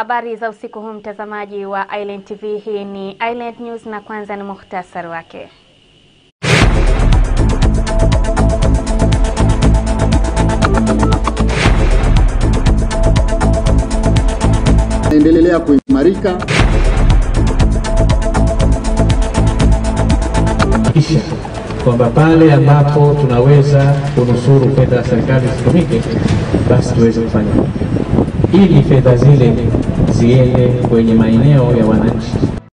Habari za usiku huu mtazamaji wa Island TV, hii ni Island News na kwanza ni muhtasari wake. Naendelea kuimarika kisha kwamba pale ambapo tunaweza kunusuru fedha za serikali zitumike, basi tuweze kufanya ili fedha zile ziende kwenye maeneo ya wananchi.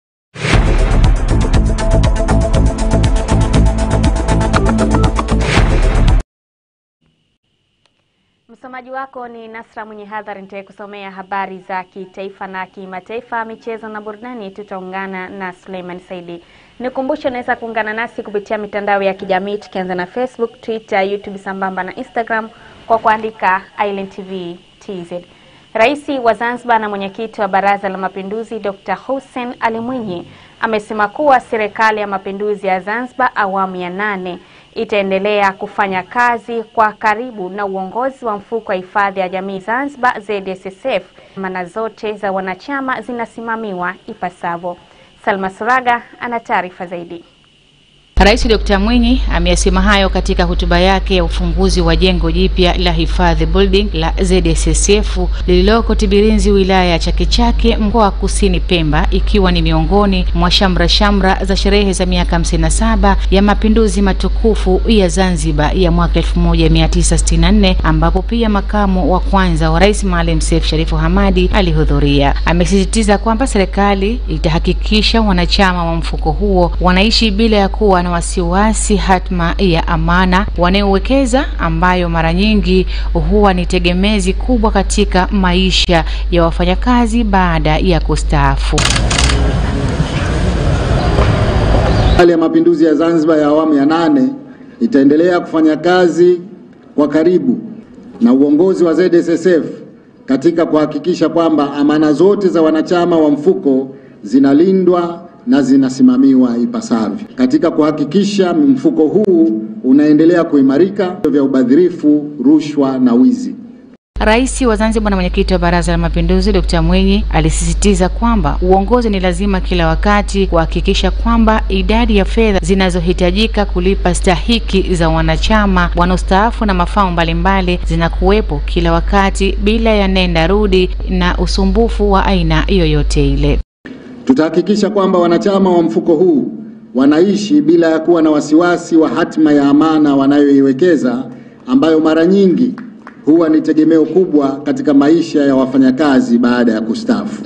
Msomaji wako ni Nasra mwenye hadhari, nitakusomea habari za kitaifa na kimataifa, michezo na burudani. Tutaungana na Suleiman Saidi. Nikumbushe, unaweza kuungana nasi kupitia mitandao ya kijamii tukianza na Facebook, Twitter, YouTube sambamba na Instagram kwa kuandika Island TV TZ. Rais wa Zanzibar na mwenyekiti wa Baraza la Mapinduzi Dr. Hussein Ali Mwinyi amesema kuwa Serikali ya Mapinduzi ya Zanzibar awamu ya nane itaendelea kufanya kazi kwa karibu na uongozi wa mfuko wa hifadhi ya jamii Zanzibar ZSSF. Mana zote za wanachama zinasimamiwa ipasavyo. Salma Suraga ana taarifa zaidi. Rais Dr. Mwinyi ameyasema hayo katika hotuba yake ya ufunguzi wa jengo jipya la hifadhi building la ZSSF lililoko Tibirinzi wilaya ya Chake Chake mkoa wa Kusini Pemba, ikiwa ni miongoni mwa shamra shamra za sherehe za miaka 57 ya mapinduzi matukufu ya Zanzibar ya mwaka 1964 ambapo pia makamu wa kwanza wa rais Maalim Seif Sharifu Hamadi alihudhuria. Amesisitiza kwamba serikali itahakikisha wanachama wa mfuko huo wanaishi bila ya kuwa na wasiwasi hatma ya amana wanayowekeza ambayo mara nyingi huwa ni tegemezi kubwa katika maisha ya wafanyakazi baada ya kustaafu. Serikali ya Mapinduzi ya Zanzibar ya awamu ya nane itaendelea kufanya kazi kwa karibu na uongozi wa ZSSF katika kuhakikisha kwamba amana zote za wanachama wa mfuko zinalindwa na zinasimamiwa ipasavyo katika kuhakikisha mfuko huu unaendelea kuimarika vya ubadhirifu, rushwa na wizi. Rais wa Zanzibar na mwenyekiti wa Baraza la Mapinduzi Dr. Mwinyi alisisitiza kwamba uongozi ni lazima kila wakati kuhakikisha kwamba idadi ya fedha zinazohitajika kulipa stahiki za wanachama wanaostaafu na mafao mbalimbali zinakuwepo kila wakati bila ya nenda rudi na usumbufu wa aina yoyote ile. Tutahakikisha kwamba wanachama wa mfuko huu wanaishi bila ya kuwa na wasiwasi wa hatima ya amana wanayoiwekeza ambayo mara nyingi huwa ni tegemeo kubwa katika maisha ya wafanyakazi baada ya kustaafu.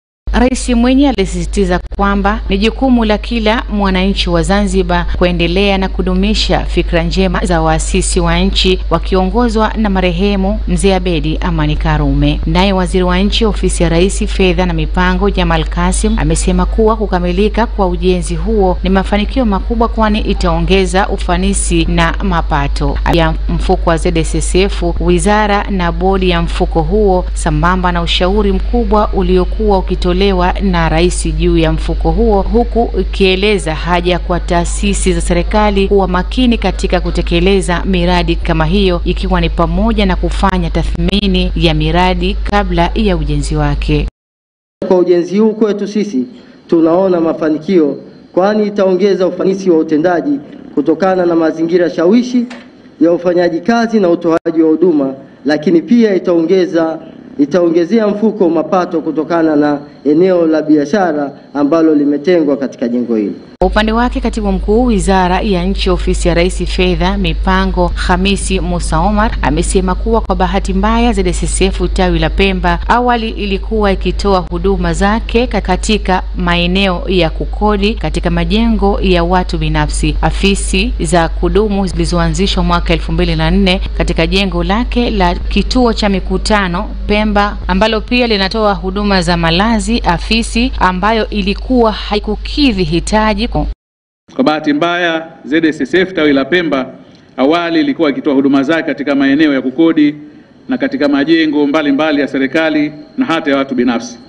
Rais Mwinyi alisisitiza kwamba ni jukumu la kila mwananchi wa Zanzibar kuendelea na kudumisha fikra njema za waasisi wa nchi wakiongozwa na marehemu Mzee Abedi Amani Karume. Naye waziri wa nchi ofisi ya Rais fedha na mipango Jamal Kasim amesema kuwa kukamilika kwa ujenzi huo ni mafanikio makubwa, kwani itaongeza ufanisi na mapato ya mfuko wa ZSSF, wizara na bodi ya mfuko huo, sambamba na ushauri mkubwa uliokuwa ukitolewa na rais juu ya mfuko huo, huku ikieleza haja kwa taasisi za serikali kuwa makini katika kutekeleza miradi kama hiyo, ikiwa ni pamoja na kufanya tathmini ya miradi kabla ya ujenzi wake. Kwa ujenzi huu kwetu sisi tunaona mafanikio, kwani itaongeza ufanisi wa utendaji kutokana na mazingira shawishi ya ufanyaji kazi na utoaji wa huduma, lakini pia itaongeza itaongezea mfuko mapato kutokana na eneo la biashara ambalo limetengwa katika jengo hili. Kwa upande wake katibu mkuu wizara ya nchi ofisi ya rais fedha mipango Hamisi Musa Omar amesema kuwa kwa bahati mbaya ZSSF tawi la Pemba awali ilikuwa ikitoa huduma zake katika maeneo ya kukodi katika majengo ya watu binafsi. Afisi za kudumu zilizoanzishwa mwaka elfu mbili na nne katika jengo lake la kituo cha mikutano Pemba ambalo pia linatoa huduma za malazi, afisi ambayo ilikuwa haikukidhi hitaji kwa bahati mbaya ZSSF tawi la Pemba awali ilikuwa ikitoa huduma zake katika maeneo ya kukodi na katika majengo mbalimbali mbali ya serikali na hata ya watu binafsi.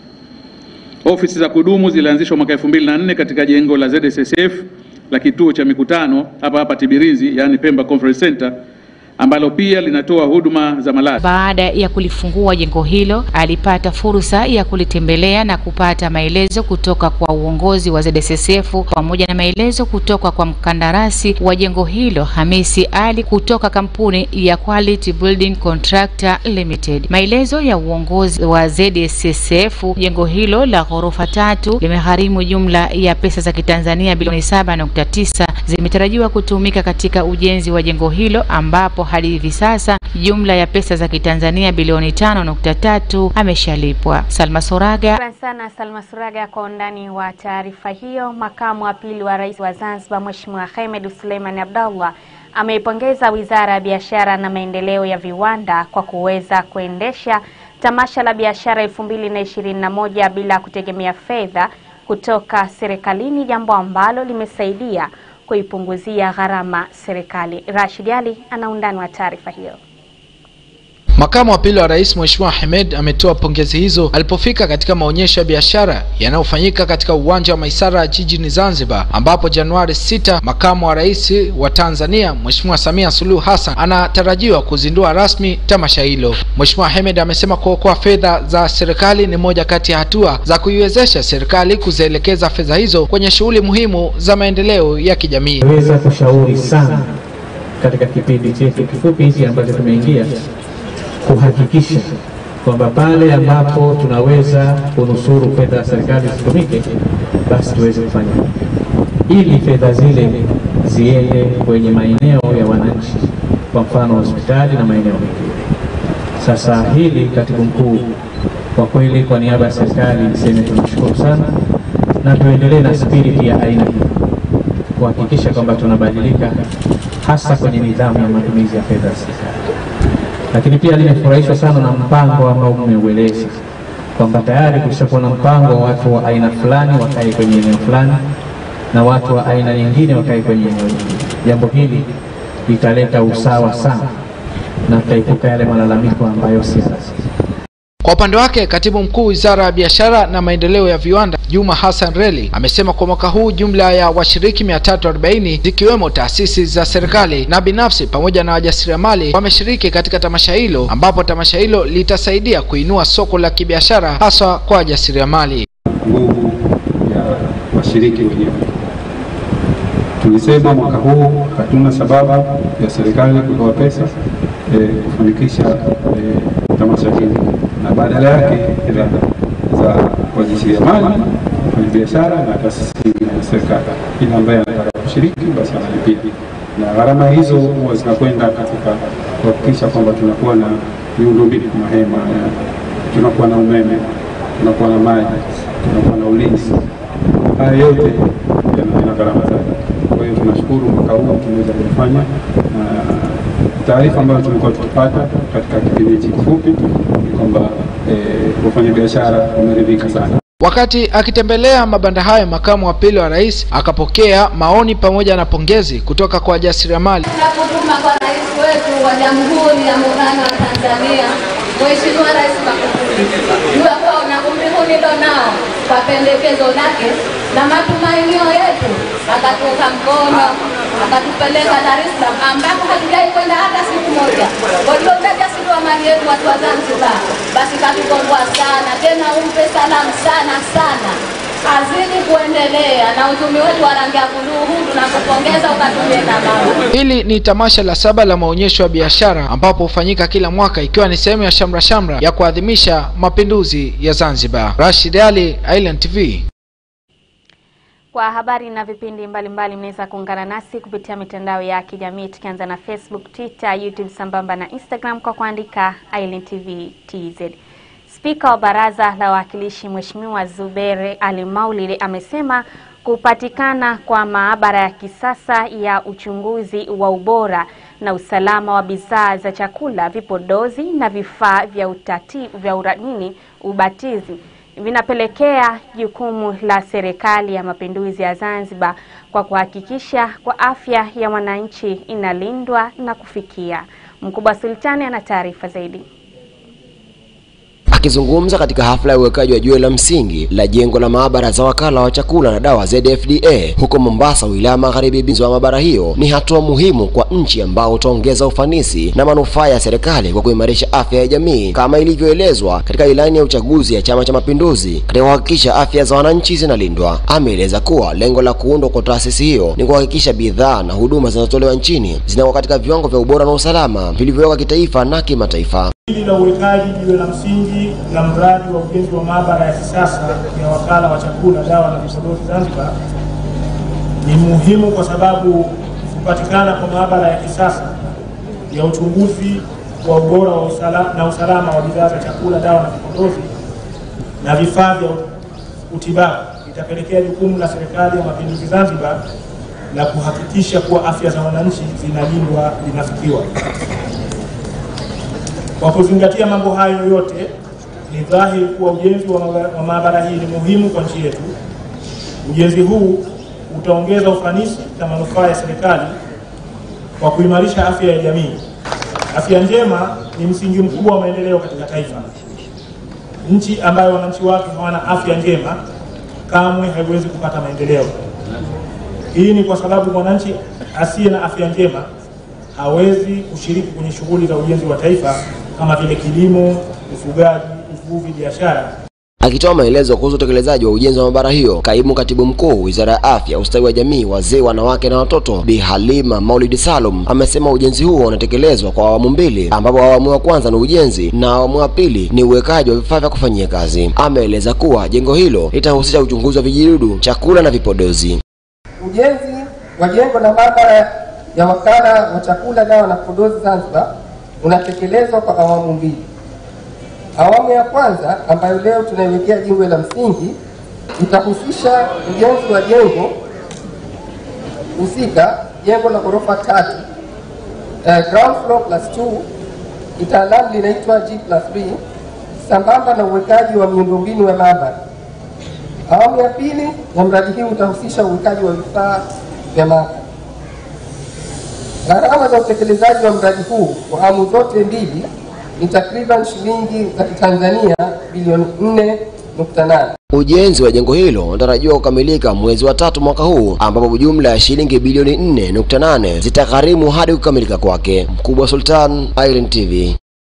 Ofisi za kudumu zilianzishwa mwaka 2004 katika jengo la ZSSF la kituo cha mikutano hapa hapa Tibirizi, yaani Pemba Conference Center, ambalo pia linatoa huduma za malazi. Baada ya kulifungua jengo hilo, alipata fursa ya kulitembelea na kupata maelezo kutoka kwa uongozi wa ZSSF pamoja na maelezo kutoka kwa mkandarasi wa jengo hilo Hamisi Ali kutoka kampuni ya Quality Building Contractor Limited. Maelezo ya uongozi wa ZSSF, jengo hilo la ghorofa tatu limegharimu jumla ya pesa za Kitanzania bilioni 7.9 zimetarajiwa kutumika katika ujenzi wa jengo hilo ambapo hadi hivi sasa jumla ya pesa za Kitanzania bilioni 5.3 ameshalipwa. Salma Soraga. Shukran sana Salma Suraga kwa undani wa taarifa hiyo. Makamu wa pili wa rais wa Zanzibar Mheshimiwa Hemed Suleiman Abdallah ameipongeza Wizara ya Biashara na Maendeleo ya Viwanda kwa kuweza kuendesha tamasha la biashara elfu mbili na ishirini na moja bila kutegemea fedha kutoka serikalini, jambo ambalo limesaidia kuipunguzia gharama serikali. Rashid Ali ana undani wa taarifa hiyo. Makamu wa pili wa rais Mheshimiwa Hemed ametoa pongezi hizo alipofika katika maonyesho ya biashara yanayofanyika katika uwanja wa Maisara jijini Zanzibar, ambapo Januari 6 makamu wa rais wa Tanzania Mheshimiwa Samia Suluhu Hassan anatarajiwa kuzindua rasmi tamasha hilo. Mheshimiwa Hemed amesema kuokoa fedha za serikali ni moja kati ya hatua za kuiwezesha serikali kuzielekeza fedha hizo kwenye shughuli muhimu za maendeleo ya kijamii. Weza kushauri sana katika kipindi chetu kifupi hiki ambacho tumeingia kuhakikisha kwamba pale ambapo tunaweza kunusuru fedha za serikali zitumike, basi tuweze kufanya ili fedha zile ziende kwenye maeneo ya wananchi, kwa mfano hospitali na maeneo mengine. Sasa hili, katibu mkuu, kwa kweli, kwa niaba ya serikali niseme tunashukuru sana na tuendelee na spiriti ya aina hii kuhakikisha kwamba tunabadilika hasa kwenye nidhamu ya matumizi ya fedha za serikali lakini pia nimefurahishwa sana na mpango ambao mmeueleza kwamba tayari kushakuwa na mpango wa watu wa aina fulani wakae kwenye eneo fulani na watu wa aina nyingine wakae kwenye eneo lingine. Jambo hili litaleta usawa sana na tutaepuka yale malalamiko ambayo si lazima. Kwa upande wake katibu mkuu wizara ya biashara na maendeleo ya viwanda Juma Hassan Reli amesema kwa mwaka huu jumla ya washiriki 340 zikiwemo taasisi za serikali na binafsi pamoja na wajasiriamali wameshiriki katika tamasha hilo, ambapo tamasha hilo litasaidia kuinua soko la kibiashara haswa kwa wajasiriamali. nguvu ya washiriki wenyewe. Tulisema mwaka huu hatuna sababu ya serikali kutoa pesa eh, kufanikisha eh, tamasha hili na badala yake hela za wajasiriamali, wafanyabiashara na taasisi ya serikali. Kila ambaye anataka kushiriki basi analipia, na gharama hizo huwa zinakwenda katika kuhakikisha kwamba tunakuwa na miundombinu, mahema, eh, tunakuwa na umeme, tunakuwa na maji, tunakuwa na ulinzi. Haya yote yana yana gharama zake. Kwa hiyo tunashukuru mwaka huu tumeweza kufanya na taarifa ambayo tulikuwa tukipata katika kipindi hichi kifupi ni kwamba eh, wafanyabiashara wameridhika sana. Wakati akitembelea mabanda hayo, makamu wa pili wa rais akapokea maoni pamoja na pongezi kutoka kwa wajasiriamali. Tunapotuma kwa rais wetu wa Jamhuri ya Muungano wa Tanzania, Mheshimiwa Rais Magufuli, jua kuwa na umri huu nilo nao, kwa pendekezo lake na matumainio yetu, akatuunga mkono akatupeleka Dar es Salaam ambako hatujai kwenda hata siku moja. Waliotaja siku wa mali yetu watu wa Zanzibar, basi katukomboa sana, tena umpe salamu sana sana azidi kuendelea na uchumi wetu wa rangi ya buluu huu, tunakupongeza ukatumie na mama. Hili ni tamasha la saba la maonyesho ya biashara ambapo hufanyika kila mwaka ikiwa ni sehemu ya shamra shamra ya kuadhimisha mapinduzi ya Zanzibar. Rashid Ali, Island TV. Kwa habari na vipindi mbalimbali mnaweza kuungana nasi kupitia mitandao ya kijamii tukianza na Facebook, Twitter, YouTube sambamba na Instagram kwa kuandika Island TV TZ. Spika wa Baraza la Wawakilishi Mheshimiwa Zuberi Ali Maulid amesema kupatikana kwa maabara ya kisasa ya uchunguzi wa ubora na usalama wa bidhaa za chakula, vipodozi na vifaa vya utati, vya uranini ubatizi vinapelekea jukumu la Serikali ya Mapinduzi ya Zanzibar kwa kuhakikisha kwa afya ya wananchi inalindwa na kufikia. Mkubwa Sultani ana taarifa zaidi. Akizungumza katika hafla ya uwekaji wa jiwe la msingi la jengo la maabara za wakala wa chakula na dawa ZFDA huko Mombasa, wilaya Magharibi, binzi wa maabara hiyo ni hatua muhimu kwa nchi ambao utaongeza ufanisi na manufaa ya serikali kwa kuimarisha afya ya jamii kama ilivyoelezwa katika ilani ya uchaguzi ya Chama cha Mapinduzi katika kuhakikisha afya za wananchi zinalindwa. Ameeleza kuwa lengo la kuundwa kwa taasisi hiyo ni kuhakikisha bidhaa na huduma zinazotolewa nchini zinakuwa katika viwango vya ubora na usalama vilivyowekwa kitaifa na kimataifa. Hili la uwekaji jiwe la msingi la mradi wa ujenzi wa maabara ya kisasa ya wakala wa chakula, dawa na vipodozi Zanzibar ni muhimu kwa sababu kupatikana kwa maabara ya kisasa ya uchunguzi wa ubora wa usala, na usalama wa bidhaa za chakula, dawa na vipodozi na vifaa vya utibabu itapelekea jukumu la Serikali ya Mapinduzi Zanzibar la kuhakikisha kuwa afya za wananchi zinalindwa linafikiwa. Kwa kuzingatia mambo hayo yote, ni dhahiri kuwa ujenzi wa maabara- wa maabara hii ni muhimu kwa nchi yetu. Ujenzi huu utaongeza ufanisi na manufaa ya serikali kwa kuimarisha afya ya jamii. Afya njema ni msingi mkubwa wa maendeleo katika taifa. Nchi ambayo wananchi wake hawana afya njema kamwe haiwezi kupata maendeleo. Hii ni kwa sababu mwananchi asiye na afya njema hawezi kushiriki kwenye shughuli za ujenzi wa taifa kama vile kilimo, ufugaji, uvuvi, biashara Akitoa maelezo kuhusu utekelezaji wa ujenzi wa maabara hiyo, kaimu katibu mkuu wizara ya afya, ustawi wa jamii, wazee, wanawake na watoto, Bi Halima Maulid Salum amesema ujenzi huo unatekelezwa kwa awamu mbili, ambapo awamu ya kwanza ni ujenzi na awamu ya pili ni uwekaji wa vifaa vya kufanyia kazi. Ameeleza kuwa jengo hilo litahusisha uchunguzi wa vijidudu, chakula na vipodozi. Ujenzi wa jengo la maabara ya wakala wa chakula, dawa na vipodozi Zanzibar unatekelezwa kwa awamu mbili. Awamu ya kwanza ambayo leo tunaiwekea jiwe la msingi itahusisha ujenzi wa jengo husika, jengo la ghorofa tatu, uh, ground floor plus 2 kitaalamu linaitwa G plus 3 sambamba na uwekaji wa miundombinu ya maabara. Awamu ya pili ya mradi huu utahusisha uwekaji wa vifaa vya maabara. Gharama za utekelezaji wa mradi huu kwa awamu zote mbili ni takriban shilingi za Kitanzania bilioni 4.8. Ujenzi wa jengo hilo unatarajiwa kukamilika mwezi wa tatu mwaka huu, ambapo jumla ya shilingi bilioni 4.8 zitagharimu hadi kukamilika kwake. Mkubwa Sultan, Irene TV.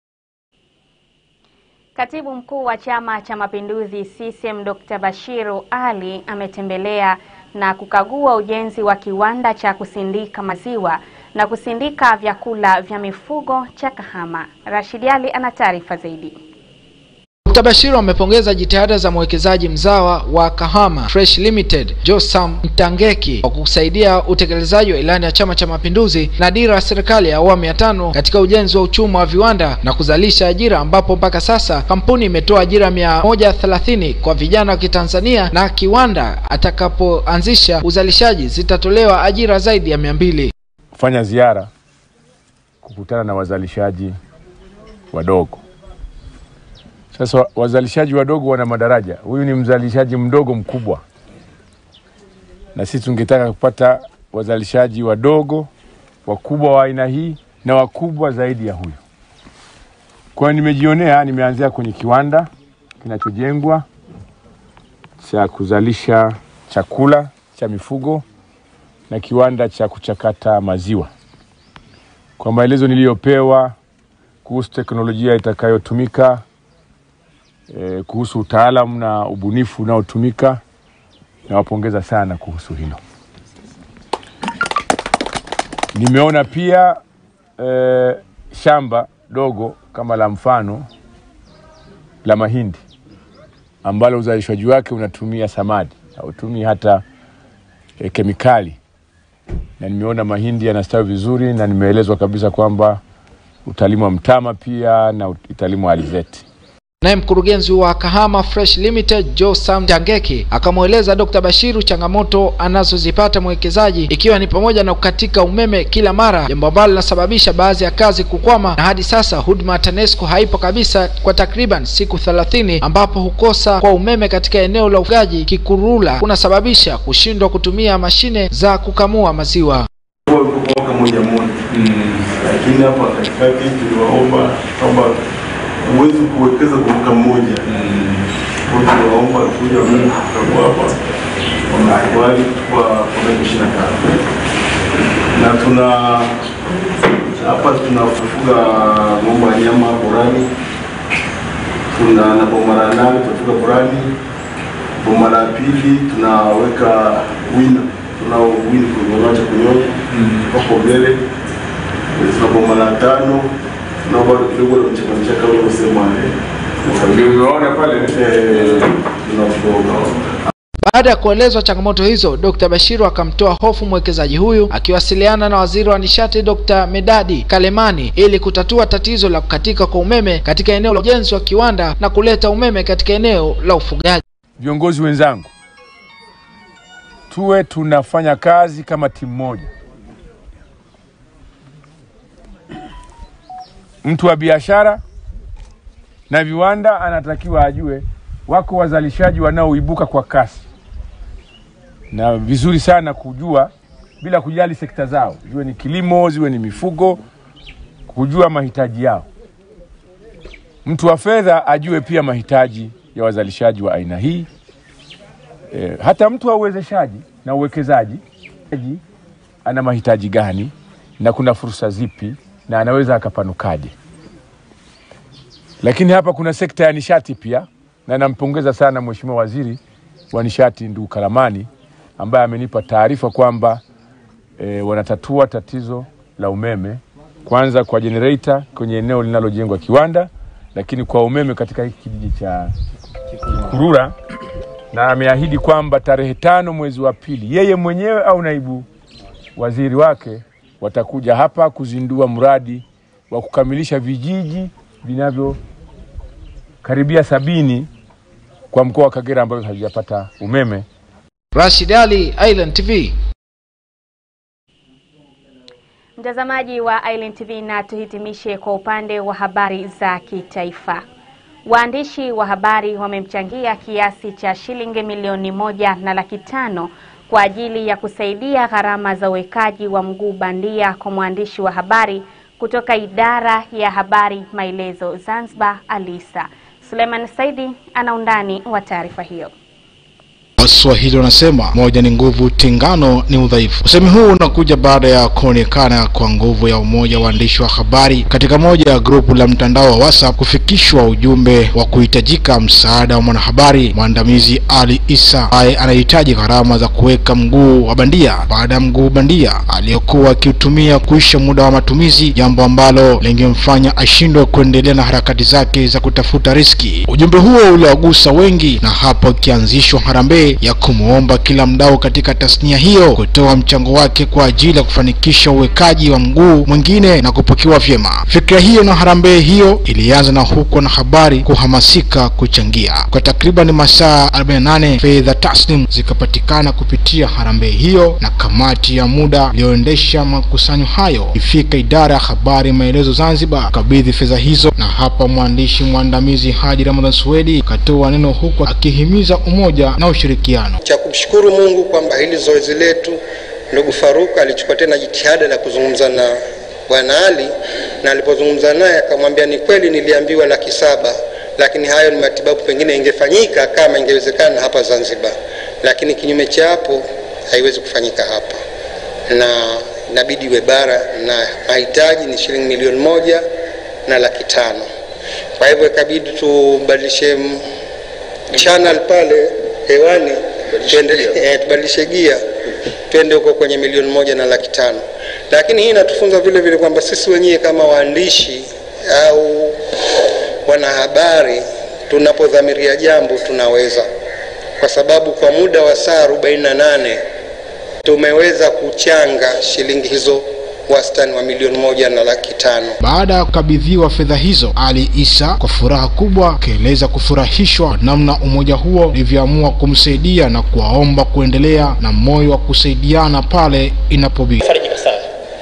Katibu mkuu wa Chama cha Mapinduzi CCM Dr. Bashiru Ali ametembelea na kukagua ujenzi wa kiwanda cha kusindika maziwa na kusindika vyakula vya mifugo cha Kahama. Rashid Ali ana taarifa zaidi. Dr. Bashiru amepongeza jitihada za mwekezaji mzawa wa Kahama Fresh Limited Josam Mtangeki kwa kusaidia utekelezaji wa ilani ya Chama cha Mapinduzi na dira ya serikali ya awamu ya tano katika ujenzi wa uchumi wa viwanda na kuzalisha ajira, ambapo mpaka sasa kampuni imetoa ajira mia moja thelathini kwa vijana wa Kitanzania na kiwanda atakapoanzisha uzalishaji zitatolewa ajira zaidi ya mia mbili. kufanya ziara kukutana na wazalishaji wadogo. Sasa wazalishaji wadogo wana madaraja. Huyu ni mzalishaji mdogo mkubwa, na sisi tungetaka kupata wazalishaji wadogo wakubwa wa aina hii na wakubwa zaidi ya huyu. Kwa hiyo nimejionea, nimeanzia kwenye kiwanda kinachojengwa cha kuzalisha chakula cha mifugo na kiwanda cha kuchakata maziwa. Kwa maelezo niliyopewa kuhusu teknolojia itakayotumika, e, kuhusu utaalamu na ubunifu unaotumika, nawapongeza sana kuhusu hilo. Nimeona pia e, shamba dogo kama la mfano la mahindi ambalo uzalishaji wake unatumia samadi, hautumii hata e, kemikali na nimeona mahindi yanastawi vizuri na nimeelezwa kabisa kwamba utalimwa mtama pia na italimwa alizeti. Naye mkurugenzi wa Kahama Fresh Limited Joe Sam Tangeki akamweleza Dr. Bashiru changamoto anazozipata mwekezaji ikiwa ni pamoja na kukatika umeme kila mara, jambo ambalo linasababisha baadhi ya kazi kukwama, na hadi sasa huduma ya TANESCO haipo kabisa kwa takriban siku thelathini, ambapo hukosa kwa umeme katika eneo la ufugaji Kikurula kunasababisha kushindwa kutumia mashine za kukamua maziwa. mwaka moja moja, lakini hapa katikati tuliwaomba kwamba huwezi kuwekeza kwa mwaka mmoja. Kwa hiyo tunaomba kuja Mungu tutakuwa hapa wamekubali kwa kwa miaka ishirini na tano na tuna hapa tunafuga ng'ombe wa nyama borani, tuna na boma la nane tunafuga borani, boma la pili tunaweka wina, tunao wini kunyonyesha kunyonya wako mbele, tuna boma la tano tunao bado kidogo la mchaka mchaka ule usema Umeona pale tunafuga Baada ya kuelezwa changamoto hizo, Dr. Bashiru akamtoa hofu mwekezaji huyu akiwasiliana na waziri wa nishati Dr. Medadi Kalemani ili kutatua tatizo la kukatika kwa umeme katika eneo la ujenzi wa kiwanda na kuleta umeme katika eneo la ufugaji. viongozi wenzangu, tuwe tunafanya kazi kama timu moja. Mtu wa biashara na viwanda anatakiwa ajue wako wazalishaji wanaoibuka kwa kasi, na vizuri sana kujua bila kujali sekta zao, ziwe ni kilimo, ziwe ni mifugo, kujua mahitaji yao. Mtu wa fedha ajue pia mahitaji ya wazalishaji wa aina hii. E, hata mtu wa uwezeshaji na uwekezaji ji, ana mahitaji gani na kuna fursa zipi na anaweza akapanukaje. Lakini hapa kuna sekta ya nishati pia, na nampongeza sana Mheshimiwa Waziri wa Nishati ndugu Kalamani ambaye amenipa taarifa kwamba e, wanatatua tatizo la umeme kwanza kwa generator kwenye eneo linalojengwa kiwanda, lakini kwa umeme katika hiki kijiji cha Kurura, na ameahidi kwamba tarehe tano mwezi wa pili yeye mwenyewe au naibu waziri wake watakuja hapa kuzindua mradi wa kukamilisha vijiji vinavyokaribia sabini kwa mkoa wa Kagera ambavyo havijapata umeme. Rashid Ali, Island TV. Mtazamaji wa Island TV, na tuhitimishe kwa upande wa habari za kitaifa. Waandishi wa habari wamemchangia kiasi cha shilingi milioni moja na laki tano kwa ajili ya kusaidia gharama za uwekaji wa mguu bandia kwa mwandishi wa habari kutoka idara ya habari Maelezo Zanzibar, Alisa. Suleiman Saidi ana undani wa taarifa hiyo. Waswahili wanasema moja ni nguvu, tengano ni udhaifu. Usemi huu unakuja baada ya kuonekana kwa nguvu ya umoja wa waandishi wa habari katika moja ya grupu la mtandao wa WhatsApp kufikishwa ujumbe wa kuhitajika msaada wa mwanahabari mwandamizi Ali Isa ambaye anahitaji gharama za kuweka mguu wa bandia baada ya mguu bandia aliyokuwa akiutumia kuisha muda wa matumizi, jambo ambalo lingemfanya ashindwe kuendelea na harakati zake za kutafuta riski. Ujumbe huo uliwagusa wengi, na hapo ikianzishwa harambee ya kumwomba kila mdau katika tasnia hiyo kutoa mchango wake kwa ajili ya kufanikisha uwekaji wa mguu mwingine na kupokewa vyema. Fikra hiyo na harambee hiyo ilianza na huko na habari kuhamasika kuchangia. Kwa takriban masaa 48 fedha taslim zikapatikana kupitia harambee hiyo, na kamati ya muda iliyoendesha makusanyo hayo ifika idara ya habari Maelezo Zanzibar kabidhi fedha hizo, na hapa mwandishi mwandamizi Haji Ramadhan Swedi akatoa neno huku akihimiza umoja na ushirikiano cha kumshukuru Mungu kwamba hili zoezi letu, ndugu Faruk alichukua tena jitihada la kuzungumza na bwana Ali, na alipozungumza naye akamwambia, ni kweli niliambiwa laki saba, lakini hayo ni matibabu pengine ingefanyika kama ingewezekana hapa Zanzibar, lakini kinyume cha hapo haiwezi kufanyika hapa, na inabidi iwe bara, na mahitaji ni shilingi milioni moja na laki tano. Kwa hivyo ikabidi tubadilishe channel pale hewani tuende, eh, tubadilishe gia twende huko kwenye milioni moja na laki tano. Lakini hii inatufunza vile vile kwamba sisi wenyewe kama waandishi au wanahabari tunapodhamiria jambo tunaweza, kwa sababu kwa muda wa saa 48 tumeweza kuchanga shilingi hizo wastani wa milioni moja na laki tano. Baada ya kukabidhiwa fedha hizo, Ali Isa kwa furaha kubwa akaeleza kufurahishwa namna umoja huo ulivyoamua kumsaidia na kuwaomba kuendelea na moyo wa kusaidiana pale inapobidi. Farijika sana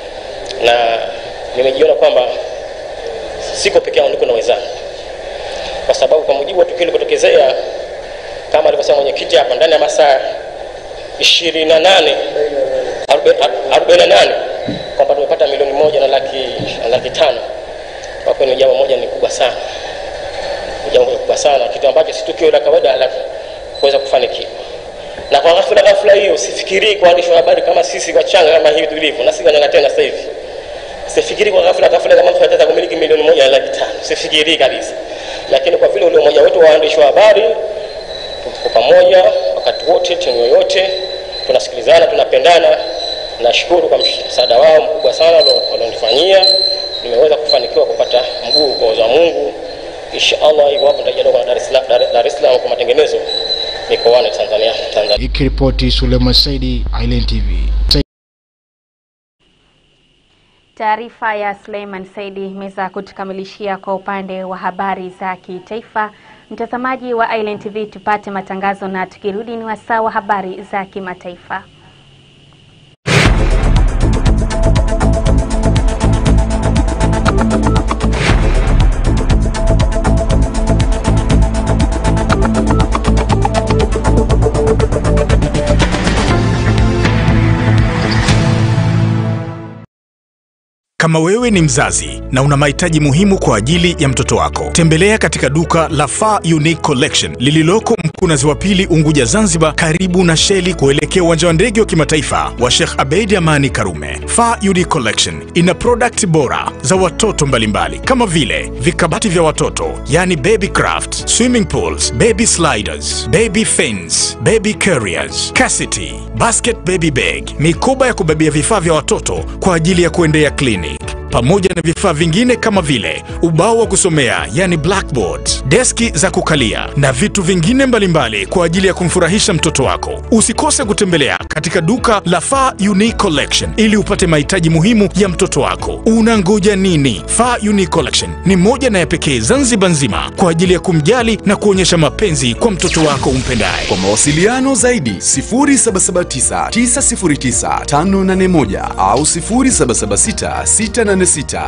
na nimejiona kwamba siko peke yangu, niko na wenzangu, kwa sababu kwa mujibu wa tukio lilipotokezea, kama alivyosema mwenyekiti hapa, ndani ya masaa ishirini na nane arobaini na nane kwamba tumepata milioni moja na laki, na laki tano. Kwa kweli jambo moja ni kubwa sana, jambo kubwa sana, kitu ambacho si tukio la kawaida la kuweza kufanikiwa. Na kwa ghafla ghafla hiyo, usifikirii kwa waandishi wa habari kama sisi wachanga kama hivi tulivyo, na si wanyanga tena sasa hivi. Usifikirii kwa ghafla ghafla kama mtu anataka kumiliki milioni moja na laki tano, usifikirii kabisa. Lakini kwa vile ule umoja wetu wa waandishi wa habari, tuko pamoja wakati wote, timu yoyote, tunasikilizana, tunapendana. Nashukuru kwa msaada wao mkubwa sana walionifanyia, nimeweza kufanikiwa kupata mguu kwa uwezo wa Mungu. Insha Allah, iwapo nitajiunga na Dar es Salaam Dar es Salaam kwa matengenezo mikoani Tanzania Tanzania. Ikiripoti Suleiman Saidi, Island TV. Taarifa ya Suleiman Saidi imeweza kutukamilishia kwa upande wa habari za kitaifa. Mtazamaji wa Island TV, tupate matangazo na tukirudi ni wasaa wa habari za kimataifa. Kama wewe ni mzazi na una mahitaji muhimu kwa ajili ya mtoto wako, tembelea katika duka la Far Unique Collection lililoko Mkunazi wa Pili, Unguja, Zanzibar, karibu na Sheli kuelekea uwanja wa ndege wa kimataifa wa Sheikh Abeid Amani Karume. Far Unique Collection ina product bora za watoto mbalimbali kama vile vikabati vya watoto, yani baby craft, swimming pools, baby sliders, baby fins, baby carriers, cassette, basket baby bag, mikoba ya kubebea vifaa vya watoto kwa ajili ya kuendea clinic pamoja na vifaa vingine kama vile ubao wa kusomea yani blackboard, deski za kukalia na vitu vingine mbalimbali kwa ajili ya kumfurahisha mtoto wako. Usikose kutembelea katika duka la Far Unique Collection ili upate mahitaji muhimu ya mtoto wako. Unangoja nini? Far Unique Collection ni moja na ya pekee Zanzibar nzima kwa ajili ya kumjali na kuonyesha mapenzi kwa mtoto wako umpendaye. Kwa mawasiliano zaidi 0779 909 581 au 0776 686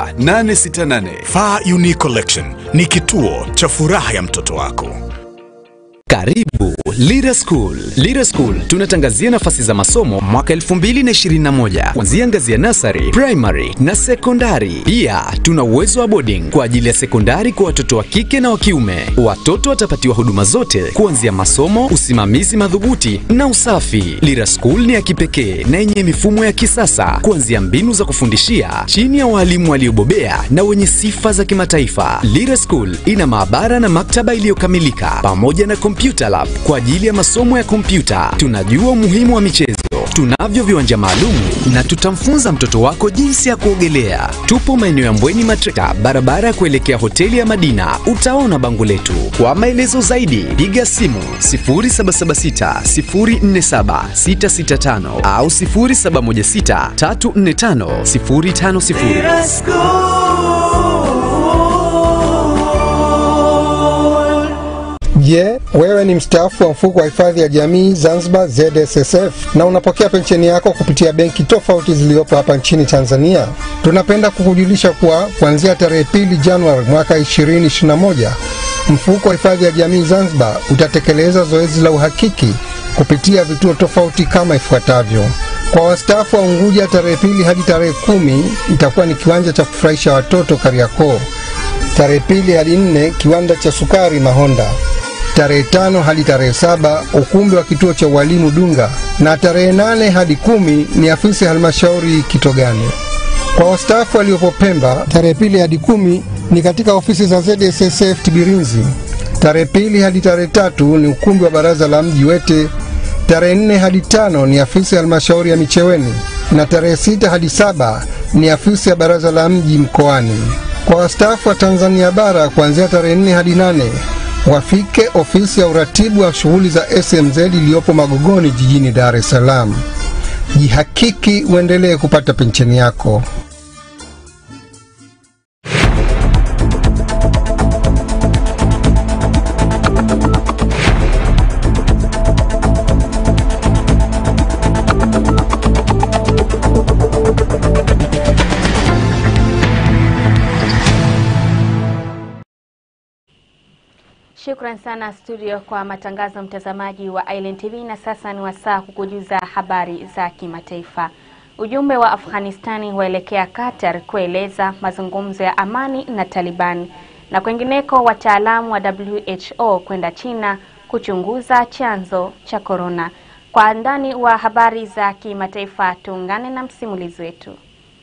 868. Far Unique Collection ni kituo cha furaha ya mtoto wako. Karibu Lira School. Lira School tunatangazia nafasi za masomo mwaka 2021 kuanzia ngazi ya nasari, primary na sekondari. Pia tuna uwezo wa boarding kwa ajili ya sekondari kwa watoto wa kike na wa kiume. Watoto watapatiwa huduma zote kuanzia masomo, usimamizi madhubuti na usafi. Lira School ni ya kipekee na yenye mifumo ya kisasa kuanzia mbinu za kufundishia chini ya walimu waliobobea na wenye sifa za kimataifa. Lira School ina maabara na maktaba iliyokamilika pamoja na computer lab kwa ajili ya masomo ya kompyuta. Tunajua umuhimu wa michezo. Tunavyo viwanja maalum na tutamfunza mtoto wako jinsi ya kuogelea. Tupo maeneo ya Mbweni Matreka, barabara ya kuelekea hoteli ya Madina. Utaona bango letu. Kwa maelezo zaidi, piga simu 0776 047 665 au 0716 345 050. Je, wewe ni mstaafu wa mfuko wa hifadhi ya jamii Zanzibar ZSSF na unapokea pensheni yako kupitia benki tofauti zilizopo hapa nchini Tanzania? Tunapenda kukujulisha kuwa kuanzia tarehe pili Januari mwaka 2021 mfuko wa hifadhi ya jamii Zanzibar utatekeleza zoezi la uhakiki kupitia vituo tofauti kama ifuatavyo. Kwa wastaafu wa Unguja, tarehe pili hadi tarehe kumi itakuwa ni kiwanja cha kufurahisha watoto Kariakoo. Tarehe pili hadi nne kiwanda cha sukari Mahonda tarehe tano hadi tarehe saba ukumbi wa kituo cha ualimu Dunga, na tarehe nane hadi kumi ni afisi ya halmashauri Kitogani. Kwa wastaafu waliopo Pemba, tarehe pili hadi kumi ni katika ofisi za ZSSF Tibirinzi. Tarehe pili hadi tarehe tatu ni ukumbi wa baraza la mji Wete. Tarehe nne hadi tano ni afisi ya halmashauri ya Micheweni, na tarehe sita hadi saba ni afisi ya baraza la mji Mkoani. Kwa wastaafu wa Tanzania bara kuanzia tarehe nne hadi nane wafike ofisi ya uratibu wa shughuli za SMZ iliyopo Magogoni jijini Dar es Salaam. Jihakiki uendelee kupata pensheni yako. Shukran sana studio kwa matangazo, mtazamaji wa Island TV. Na sasa ni wasaa kukujuza habari za kimataifa. Ujumbe wa Afghanistani waelekea Qatar kueleza mazungumzo ya amani na Taliban. Na kwengineko, wataalamu wa WHO kwenda China kuchunguza chanzo cha korona. Kwa ndani wa habari za kimataifa, tuungane na msimulizi wetu.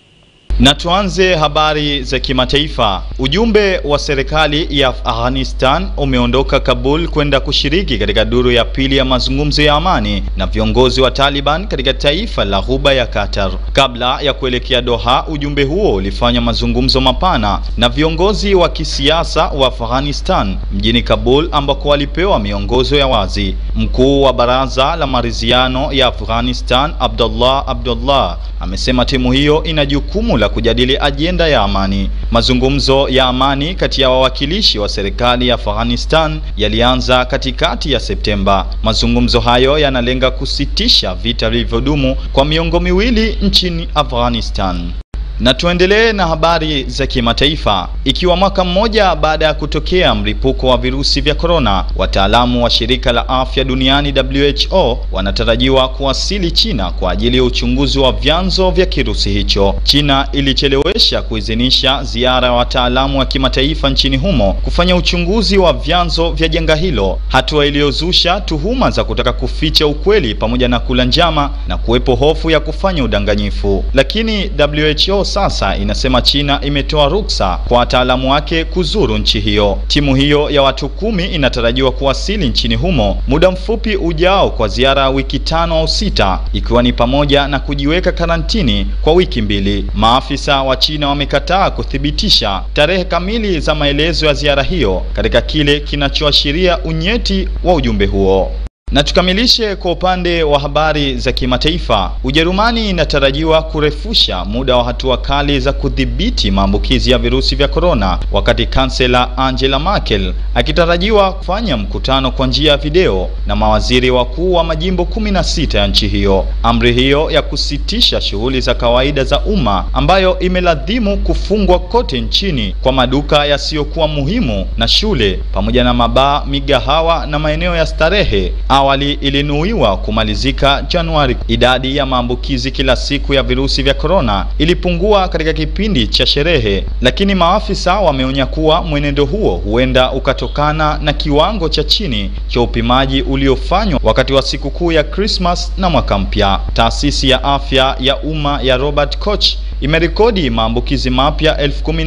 Na tuanze habari za kimataifa. Ujumbe wa serikali ya Afghanistan umeondoka Kabul kwenda kushiriki katika duru ya pili ya mazungumzo ya amani na viongozi wa Taliban katika taifa la Ghuba ya Qatar. Kabla ya kuelekea Doha, ujumbe huo ulifanya mazungumzo mapana na viongozi wa kisiasa wa Afghanistan mjini Kabul ambako walipewa miongozo ya wazi. Mkuu wa baraza la maridhiano ya Afghanistan, Abdullah Abdullah, amesema timu hiyo ina jukumu la kujadili ajenda ya amani. Mazungumzo ya amani kati ya wawakilishi wa serikali ya Afghanistan yalianza katikati ya Septemba. Mazungumzo hayo yanalenga kusitisha vita vilivyodumu kwa miongo miwili nchini Afghanistan. Na tuendelee na habari za kimataifa. Ikiwa mwaka mmoja baada ya kutokea mlipuko wa virusi vya korona, wataalamu wa shirika la afya duniani WHO wanatarajiwa kuwasili China kwa ajili ya uchunguzi wa vyanzo vya kirusi hicho. China ilichelewesha kuidhinisha ziara ya wataalamu wa kimataifa nchini humo kufanya uchunguzi wa vyanzo vya janga hilo, hatua iliyozusha tuhuma za kutaka kuficha ukweli pamoja na kula njama na kuwepo hofu ya kufanya udanganyifu. Lakini WHO sasa inasema China imetoa ruksa kwa wataalamu wake kuzuru nchi hiyo. Timu hiyo ya watu kumi inatarajiwa kuwasili nchini humo muda mfupi ujao kwa ziara ya wiki tano au sita, ikiwa ni pamoja na kujiweka karantini kwa wiki mbili. Maafisa wa China wamekataa kuthibitisha tarehe kamili za maelezo ya ziara hiyo katika kile kinachoashiria unyeti wa ujumbe huo. Na tukamilishe kwa upande wa habari za kimataifa. Ujerumani inatarajiwa kurefusha muda wa hatua kali za kudhibiti maambukizi ya virusi vya korona, wakati kansela Angela Merkel akitarajiwa kufanya mkutano kwa njia ya video na mawaziri wakuu wa majimbo kumi na sita ya nchi hiyo. Amri hiyo ya kusitisha shughuli za kawaida za umma ambayo imeladhimu kufungwa kote nchini kwa maduka yasiyokuwa muhimu na shule pamoja na mabaa, migahawa na maeneo ya starehe awali ilinuiwa kumalizika Januari. Idadi ya maambukizi kila siku ya virusi vya korona ilipungua katika kipindi cha sherehe, lakini maafisa wameonya kuwa mwenendo huo huenda ukatokana na kiwango cha chini cha upimaji uliofanywa wakati wa sikukuu ya Christmas na mwaka mpya. Taasisi ya afya ya umma ya Robert Koch imerekodi maambukizi mapya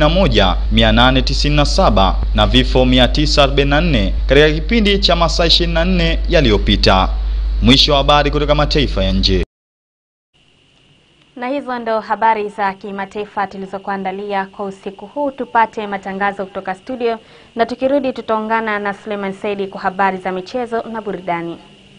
11897 na vifo 944 katika kipindi cha masaa 24 yaliyopita. Mwisho wa habari kutoka mataifa ya nje. Na hizo ndo habari za kimataifa tulizokuandalia kwa usiku huu. Tupate matangazo kutoka studio, na tukirudi tutaungana na Suleiman Saidi kwa habari za michezo na burudani.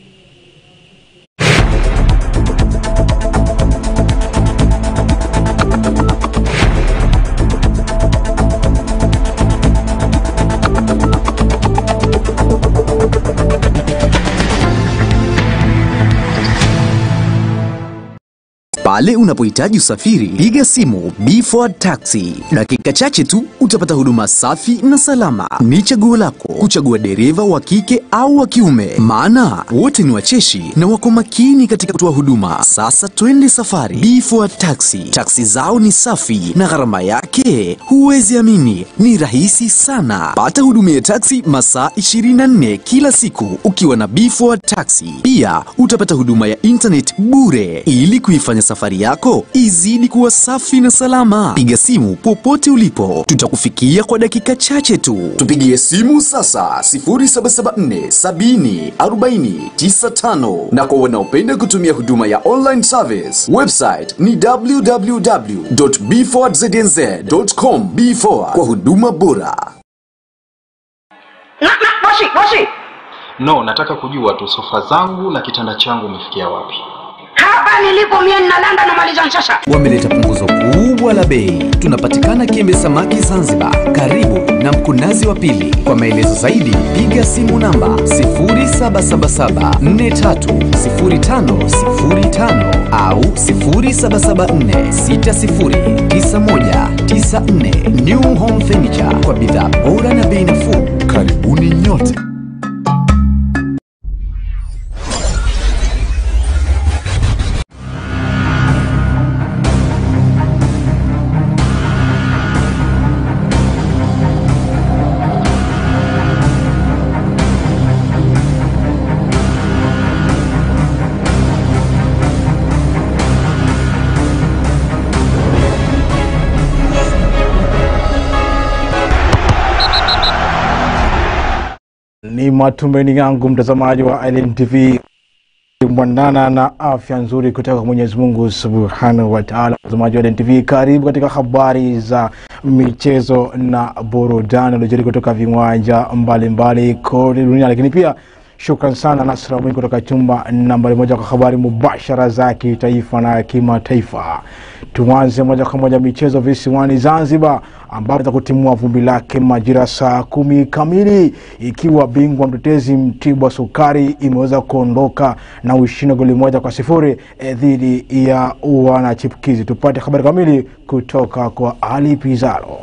Pale unapohitaji usafiri, piga simu B4 Taxi. Dakika chache tu utapata huduma safi na salama. Ni chaguo lako kuchagua dereva wa kike au wa kiume, maana wote ni wacheshi na wako makini katika kutoa huduma. Sasa twende safari. B4 Taxi, taksi zao ni safi na gharama yake huwezi amini, ni rahisi sana. Pata huduma ya taksi masaa 24 kila siku ukiwa na B4 Taxi. Pia utapata huduma ya internet bure ili kuifanya safari yako izidi kuwa safi na salama. Piga simu popote ulipo, tutakufikia kwa dakika chache tu. Tupigie simu sasa 0774 70 40 95, na kwa wanaopenda kutumia huduma ya online service, website ni www.b4znz.com. B4 kwa huduma bora. Moshi, Moshi, No, nataka kujua tu sofa zangu na kitanda changu umefikia wapi? hapa nilipo mie ninalanda na maliza nshasha. Wameleta punguzo kubwa la bei. Tunapatikana Kiembe Samaki Zanzibar, karibu na Mkunazi wa Pili. Kwa maelezo zaidi, piga simu namba 0777430505 au 0774609194. New Home Furniture kwa bidhaa bora na bei nafuu. Karibuni nyote. Ni matumaini yangu mtazamaji wa Island TV mwanana na afya nzuri kutoka kwa Mwenyezi Mungu Subhanahu wa Ta'ala. Mtazamaji wa Island TV, karibu katika habari za michezo na burudani uliojiri kutoka viwanja mbalimbali kote duniani, lakini pia Shukran sana Nasra Mwingi kutoka chumba nambari moja kwa habari mubashara za kitaifa na kimataifa. Tuanze moja kwa moja michezo visiwani Zanzibar, ambapo za kutimua vumbi lake majira saa kumi kamili, ikiwa bingwa mtetezi Mtibwa Sukari imeweza kuondoka na ushindi goli moja kwa sifuri eh, dhidi ya wanachipukizi. Tupate habari kamili kutoka kwa Ali Pizarro.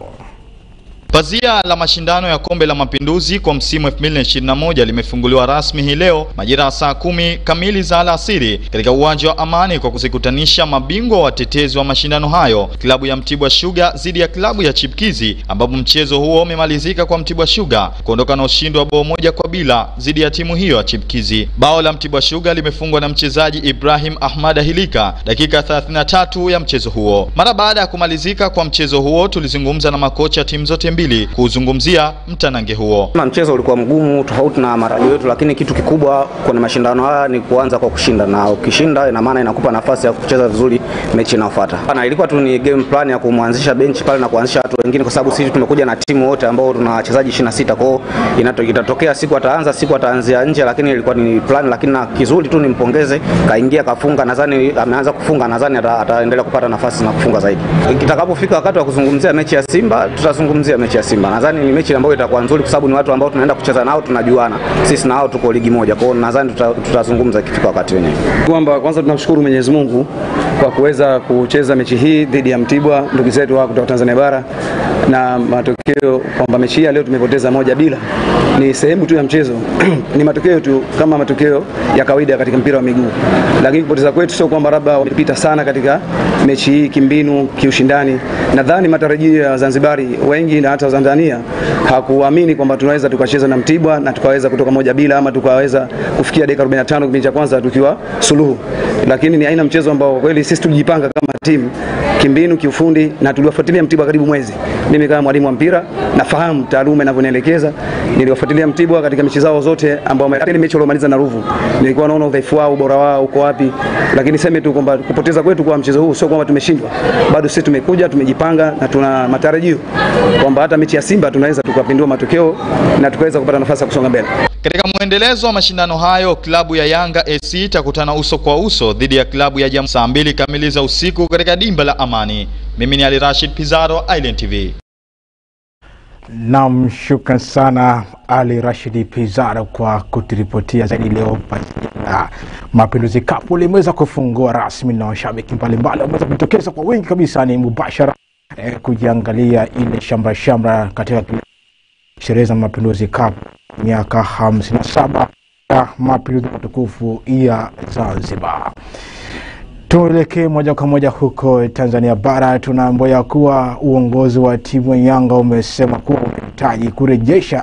Pazia la mashindano ya kombe la mapinduzi kwa msimu 2021 limefunguliwa rasmi hii leo majira ya saa kumi kamili za alasiri katika uwanja wa Amani kwa kuzikutanisha mabingwa watetezi wa mashindano hayo, klabu ya Mtibwa Sugar dhidi ya klabu ya Chipkizi, ambapo mchezo huo umemalizika kwa Mtibwa Sugar kuondoka na ushindi wa bao moja kwa bila dhidi ya timu hiyo ya Chipkizi. Bao la Mtibwa Sugar limefungwa na mchezaji Ibrahim Ahmad Ahilika dakika 33 ya mchezo huo. Mara baada ya kumalizika kwa mchezo huo, tulizungumza na makocha timu zote mbili kuzungumzia mtanange huo. Kama mchezo ulikuwa mgumu tofauti na matarajio yetu, lakini kitu kikubwa kwenye mashindano haya ni kuanza kwa kushinda, na ukishinda ina maana inakupa nafasi ya kucheza vizuri mechi inayofuata. Na ilikuwa tu ni game plan ya kumwanzisha benchi pale na kuanzisha watu wengine, kwa sababu sisi tumekuja na timu wote ambao tuna wachezaji 26 kwao, itatokea siku ataanza siku ataanzia nje, lakini ilikuwa ni plan. Lakini na kizuri tu nimpongeze, kaingia kafunga, nadhani ameanza kufunga, nadhani ata, ataendelea kupata nafasi na kufunga zaidi. Kitakapofika wakati wa kuzungumzia mechi ya Simba, tutazungumzia mechi ya Simba. Nadhani ni mechi ambayo itakuwa nzuri kwa sababu ni watu ambao tunaenda kucheza nao, tunajuana sisi na hao tuko ligi moja. Kwa hiyo nadhani tuta, tutazungumza ikifika wakati wenyewe. kwamba kwanza tunamshukuru Mwenyezi Mungu kwa kuweza kucheza mechi hii dhidi ya Mtibwa, ndugu zetu wa kutoka Tanzania bara, na matokeo kwamba mechi hii ya leo tumepoteza moja bila, ni sehemu tu ya mchezo ni matokeo tu kama matokeo ya kawaida katika mpira wa miguu, lakini kupoteza kwetu sio kwamba labda wamepita sana katika mechi hii kimbinu, kiushindani. Nadhani matarajio ya Wazanzibari wengi na hata Tanzania hakuamini kwamba tunaweza tukacheza na Mtibwa na tukaweza kutoka moja bila ama tukaweza kufikia dakika 45 kipindi cha kwanza tukiwa suluhu, lakini ni aina mchezo ambao kwa kweli sisi tulijipanga kama timu kimbinu, kiufundi na tuliwafuatilia Mtibwa karibu mwezi. Mimi kama mwalimu wa mpira nafahamu taaluma inavyonielekeza. Niliwafuatilia Mtibwa katika mechi zao zote ambao hata ile mechi waliomaliza na Ruvu nilikuwa naona udhaifu wao, ubora wao uko wapi, lakini sema tu kwamba kupoteza kwetu kwa mchezo huu sio kwamba tumeshindwa, bado sisi tumekuja, tumejipanga na tuna matarajio kwamba hata mechi ya Simba tunaweza tukapindua matokeo na tukaweza kupata nafasi ya kusonga mbele. Katika mwendelezo wa mashindano hayo, klabu ya Yanga AC itakutana uso kwa uso dhidi ya klabu ya Jam saa mbili kamili za usiku katika dimba la Amani. Mimi ni Ali Rashid Pizarro, Island TV. Nam, shukran sana Ali Rashidi Pizarro kwa kuturipotia zaidi leo. Na Mapinduzi Cup limeweza kufungua rasmi na washabiki mbalimbali wameweza kujitokeza kwa wingi kabisa, ni mubashara eh, kujiangalia ile shamra shamra katika sherehe za Mapinduzi Cup miaka 57 ya mapinduzi matukufu ya Zanzibar. Tuelekee moja kwa moja huko Tanzania bara. Tunaambiwa ya kuwa uongozi wa timu ya Yanga umesema kuwa unahitaji kurejesha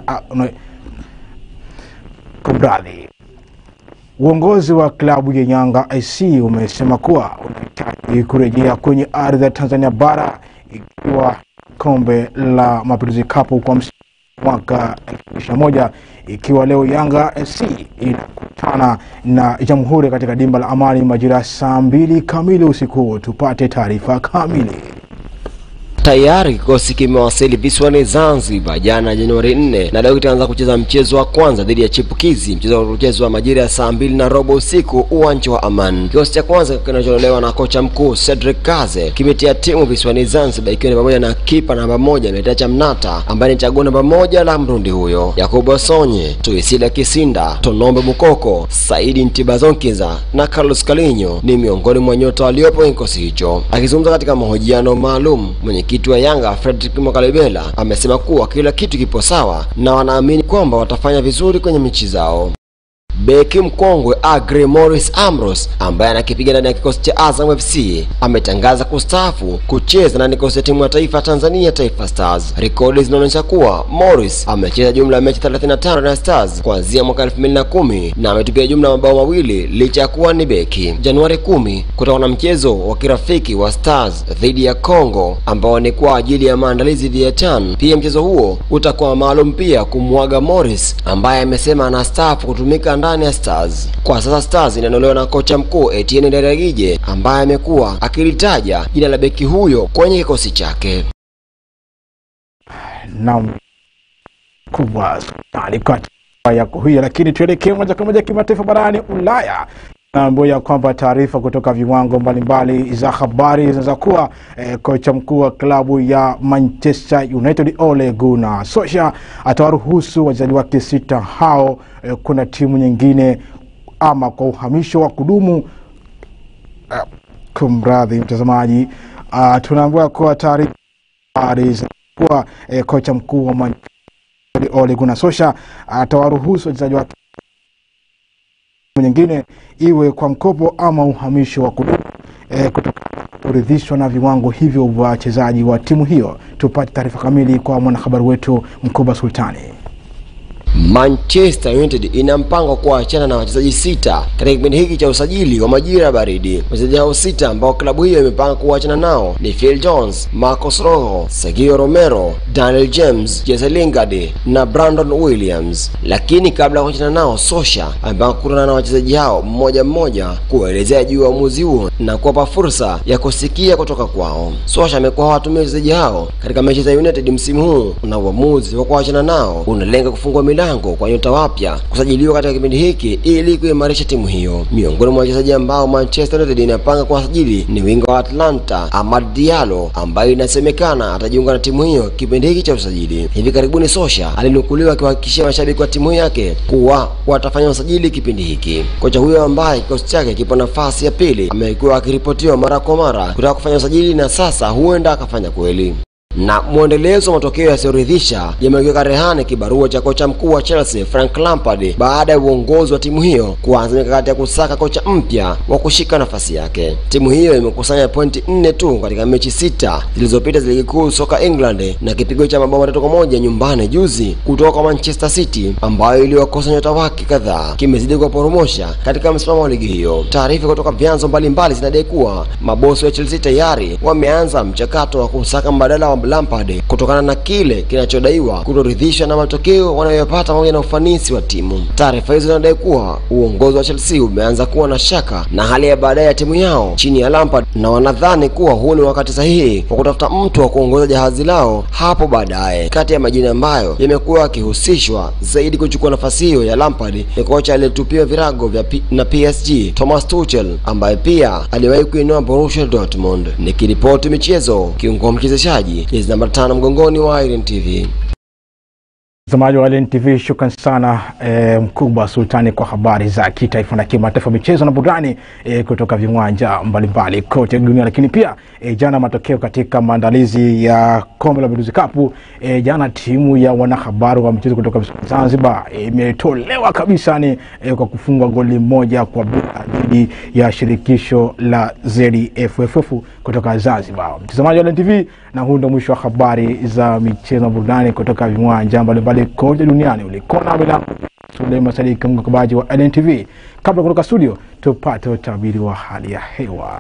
kumradhi, uongozi wa klabu ya Yanga AC umesema kuwa unahitaji kurejea kwenye ardhi ya Tanzania bara ikiwa kombe la Mapinduzi Cup kwa msimu mwaka 2021 ikiwa leo Yanga FC inakutana na Jamhuri katika dimba la Amani majira saa mbili kamili usiku. Tupate taarifa kamili. Tayari kikosi kimewasili visiwani Zanzibar jana Januari 4 na leo kitaanza kucheza mchezo wa kwanza dhidi ya Chipukizi, mchezo utachezwa majira ya saa mbili na robo usiku uwanja wa Aman. Kikosi cha kwanza kinachotolewa na kocha mkuu Cedric Kaze kimetia timu visiwani Zanzibar, ikiwa ni pamoja na kipa namba moja Metacha Mnata ambaye ni chaguo namba moja la Mrundi huyo, Yakubu Sonye, Tuisila Kisinda, Tonombe Mukoko, Saidi Ntibazonkiza na Carlos Kalinyo ni miongoni mwa nyota waliopo kwenye kikosi hicho. Akizungumza katika mahojiano maalum mwenyekiti wa Yanga Fredrick Mwakalebela amesema kuwa kila kitu kipo sawa na wanaamini kwamba watafanya vizuri kwenye mechi zao. Beki mkongwe Agre Morris Ambrose ambaye anakipiga ndani ya kikosi cha Azam FC ametangaza kustaafu kucheza na kikosi cha timu ya taifa ya Tanzania Taifa Stars. Rekodi zinaonyesha kuwa Morris amecheza jumla ya mechi 35 na Stars kuanzia mwaka 2010 na ametupia jumla ya mabao mawili licha ya kuwa ni beki. Januari 10 kutakuwa na mchezo wa kirafiki wa Stars dhidi ya Congo ambao ni kwa ajili ya maandalizi dhidi ya CHAN. Pia mchezo huo utakuwa maalum pia kumwaga Morris ambaye amesema anastaafu kutumika ndani ya Stars. Kwa sasa Stars inaondolewa na kocha mkuu Etienne Ndayiragije ambaye amekuwa akilitaja jina la beki huyo kwenye kikosi chake. Naam, kubwa alikuwa yako hiyo, lakini tuelekee moja kwa moja kimataifa barani Ulaya. Naambiwa ya kwamba taarifa kutoka viwango mbalimbali za habari zinaweza kuwa eh, kocha mkuu wa klabu ya Manchester United Ole Gunnar Solskjaer atawaruhusu wachezaji wake sita hao eh, kuna timu nyingine ama kwa uhamisho wa kudumu uh, kumradhi mtazamaji uh, tunaambiwa kuwa taarifa habari za kuwa eh, kocha mkuu wa Manchester United Ole Gunnar Solskjaer atawaruhusu wachezaji wake nyingine iwe kwa mkopo ama uhamisho wa kudumu e, kutokana kuridhishwa na viwango hivyo vya wachezaji wa timu hiyo. Tupate taarifa kamili kwa mwanahabari wetu Mkuba Sultani. Manchester United ina mpango wa kuachana na wachezaji sita katika kipindi hiki cha usajili wa majira ya baridi. Wachezaji hao sita ambao klabu hiyo imepanga kuachana nao ni Phil Jones, Marcos Rojo, Sergio Romero, Daniel James, Jesse Lingard na Brandon Williams. Lakini kabla ya kuachana nao, Sosha amepanga kukutana na wachezaji hao mmoja mmoja kuwaelezea juu ya uamuzi huo na kuwapa fursa ya kusikia kutoka kwao. Sosha amekuwa hawatumia wachezaji hao katika mechi za United msimu huu, na uamuzi wa kuachana nao unalenga kufungua milango kwa nyota wapya kusajiliwa katika kipindi hiki ili kuimarisha timu hiyo. Miongoni mwa wachezaji ambao Manchester United inapanga kuwasajili ni winga wa Atlanta Amad Diallo ambaye inasemekana atajiunga na timu hiyo kipindi hiki cha usajili. Hivi karibuni Sosha alinukuliwa akiwahakikishia mashabiki wa timu yake kuwa watafanya usajili kipindi hiki. Kocha huyo ambaye kikosi chake kipo nafasi ya pili amekuwa akiripotiwa mara kwa mara kutaka kufanya usajili na sasa huenda akafanya kweli na mwendelezo wa matokeo yasiyoridhisha yamekiweka rehani kibarua cha kocha mkuu wa Chelsea Frank Lampard baada ya uongozi wa timu hiyo kuanza mikakati ya kusaka kocha mpya wa kushika nafasi yake. Timu hiyo imekusanya pointi nne tu katika mechi sita zilizopita za ligi kuu soka England na kipigo cha mabao matatu kwa moja nyumbani juzi kutoka kwa Manchester City ambayo iliwakosa nyota wake kadhaa kimezidi kuwaporomosha katika msimamo wa ligi hiyo. Taarifa kutoka vyanzo mbalimbali zinadai kuwa mabosi wa Chelsea tayari wameanza mchakato wa kusaka mbadala wa Lampard kutokana na kile kinachodaiwa kutoridhishwa na matokeo wanayoyapata pamoja na ufanisi wa timu. Taarifa hizo zinadai kuwa uongozi wa Chelsea umeanza kuwa na shaka na hali ya baadaye ya timu yao chini ya Lampard, na wanadhani kuwa huu ni wakati sahihi wa kutafuta mtu wa kuongoza jahazi lao hapo baadaye. Kati ya majina ambayo yamekuwa yakihusishwa zaidi kuchukua nafasi hiyo ya Lampard ni kocha aliyetupiwa virago vya P na PSG Thomas Tuchel ambaye pia aliwahi kuinua Borussia Dortmund. Nikiripoti michezo, kiungo mchezeshaji jezi namba tano mgongoni wa Iron TV. Mtazamaji wa Len TV, shukran sana e, Mkubwa Sultani kwa habari za kitaifa na kimataifa, michezo na burudani e, kutoka viwanja mbalimbali kote dunia. Lakini pia e, jana matokeo katika maandalizi ya kombe la Mapinduzi Cup e, jana timu ya wanahabari wa michezo kutoka visiwani Zanzibar imetolewa e, kabisa ni e, kwa kufungwa goli moja kwa bila dhidi ya shirikisho la ZFFF kutoka Zanzibar. Mtazamaji wa Len TV, na huu ndio mwisho wa habari za michezo na burudani kutoka viwanja mbalimbali kote duniani. Ulikuwa na milango Suleiman Sadiki mkabaji wa LNTV. Kabla kutoka studio, tupate utabiri wa hali ya hewa.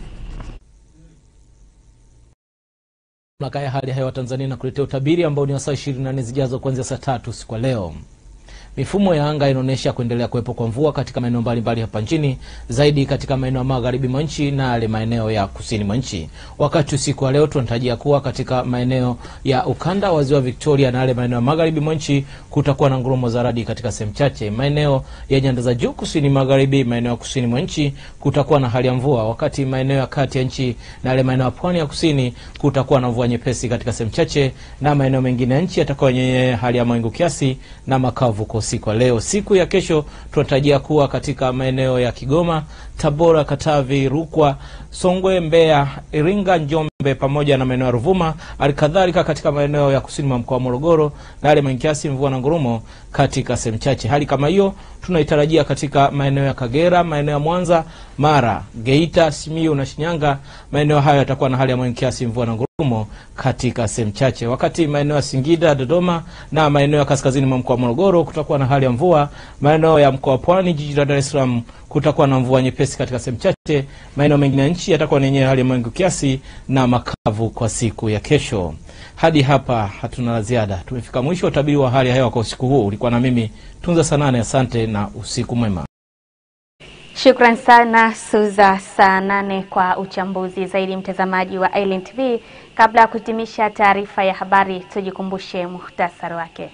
Mamlaka ya hali ya hewa Tanzania na kuletea utabiri ambao ni wa saa 24 zijazo kuanzia saa tatu usiku wa leo. Mifumo ya anga inaonyesha kuendelea kuwepo kwa mvua katika maeneo mbalimbali hapa nchini, zaidi katika maeneo ya magharibi mwa nchi na yale maeneo ya kusini mwa nchi. Wakati usiku wa leo tunatarajia kuwa katika maeneo ya ukanda wa ziwa Victoria na yale maeneo ya magharibi mwa nchi kutakuwa na ngurumo za radi katika sehemu chache. Maeneo ya nyanda za juu kusini magharibi, maeneo ya kusini mwa nchi kutakuwa na hali ya mvua, wakati maeneo ya kati ya nchi na yale maeneo ya pwani ya kusini kutakuwa na mvua nyepesi katika sehemu chache, na maeneo mengine ya nchi yatakuwa yenye hali ya mawingu kiasi na makavu kwa usiku wa leo. Siku ya kesho tunatarajia kuwa katika maeneo ya Kigoma, Tabora, Katavi, Rukwa, Songwe, Mbeya, Iringa, Njombe Njombe pamoja na maeneo ya Ruvuma, halikadhalika katika maeneo ya kusini mwa mkoa wa Morogoro na yale mawingu kiasi, mvua na ngurumo katika sehemu chache. Hali kama hiyo tunaitarajia katika maeneo ya Kagera, maeneo ya Mwanza, Mara, Geita, Simiyu na Shinyanga. Maeneo hayo yatakuwa na hali ya mawingu kiasi, mvua na ngurumo katika sehemu chache, wakati maeneo ya Singida, Dodoma na maeneo ya kaskazini mwa mkoa wa Morogoro kutakuwa na hali ya mvua. Maeneo ya mkoa wa Pwani, jiji la Dar es Salaam kutakuwa na mvua nyepesi katika sehemu chache. Maeneo mengine ya nchi yatakuwa na yenyewe hali ya mawingu kiasi na makavu kwa siku ya kesho. Hadi hapa hatuna la ziada, tumefika mwisho wa utabiri wa hali ya hewa kwa usiku huu. Ulikuwa na mimi Tunza Sanane, asante na usiku mwema. Shukran sana Suza saa nane kwa uchambuzi zaidi, mtazamaji wa Island TV. Kabla ya kuhitimisha taarifa ya habari, tujikumbushe muhtasari wake.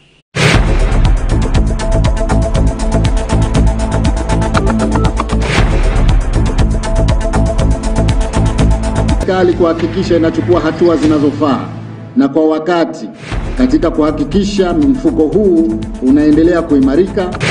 Serikali kuhakikisha inachukua hatua zinazofaa na kwa wakati katika kuhakikisha mfuko huu unaendelea kuimarika